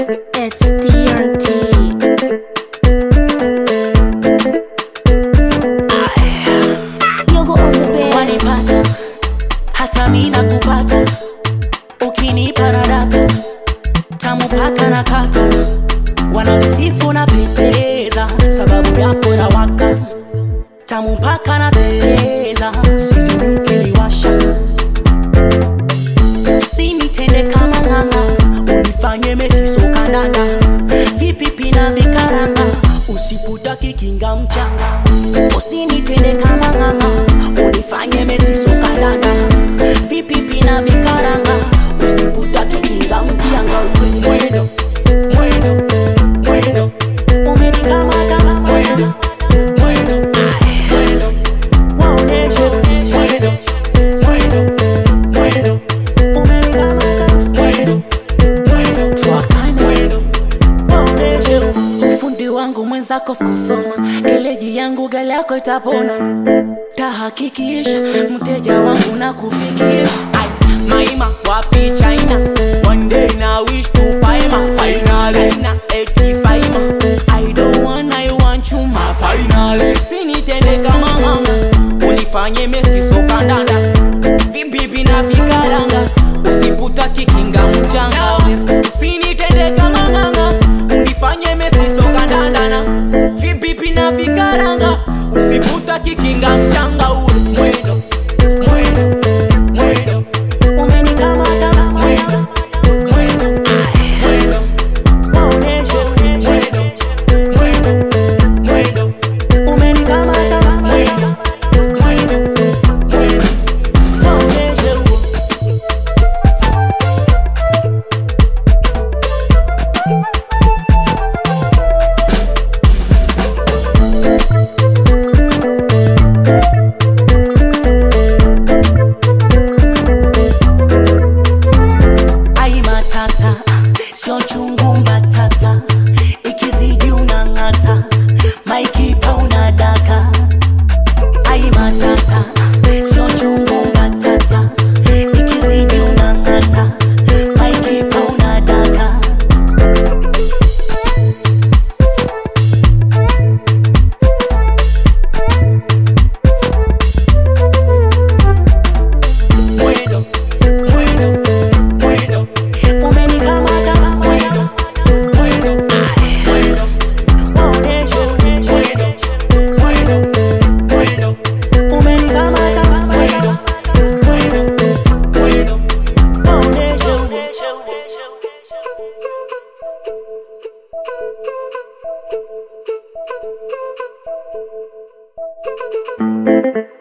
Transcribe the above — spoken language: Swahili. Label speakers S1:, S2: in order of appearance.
S1: It's TNT. Yogo on the bed.
S2: wanipata hata mi nakupata ukinipa na data tamu paka na kata wananisifu na pendeza sababu yako na waka tamu paka na teleza sizini ukiliwasha sinitende kama ng'anga unifanye mesiso kandanda vipipi na vikaranga usiputaki kinga mchanga usinitende kama ng'anga unifanye mesiso kandanda vipipi na vikaranga usiputaki kinga mchanga mwendo mwendo mwendo umenikamata mwendo mwendo mwendo waoneshe mwendo mwendo mwendo umenikamata mwendo mwendo twakana mwendo waoneshe ufundi wangu mwenzako sikusoma geleji yangu gale yako itapona tahakikisha mteja wangu na kufikisha Ai, maima wapi china one day na wish to paima finally na 85 i don't want i want you my finally sinitende kama nganga unifanye mesi sokandanda vibibi na vikaranga usiputa kikinga mchanga usinitende kama nganga unifanye mesi sokandandana vibibi na vikaranga usiputa kikinga mchanga uwe mwendo mwendo mwendo umenikamata mwendo mwendo mwendo waoneshe mwendo mwendo mwendo umenikamata mwendo mwendo mwendo waoneshe ai matata sio chungu mbatata ikizidi unang'ata maikipa unadaka ai matata sio chungu mbatata ikizidi unang'ata maikipa unadaka mwendo mwendo mwendo umenikamata mwendo mwendo mwendo waoneshe mwendo mwendo mwendo umenikamata mwendo mwendo mwendo waoneshe
S1: Thank you.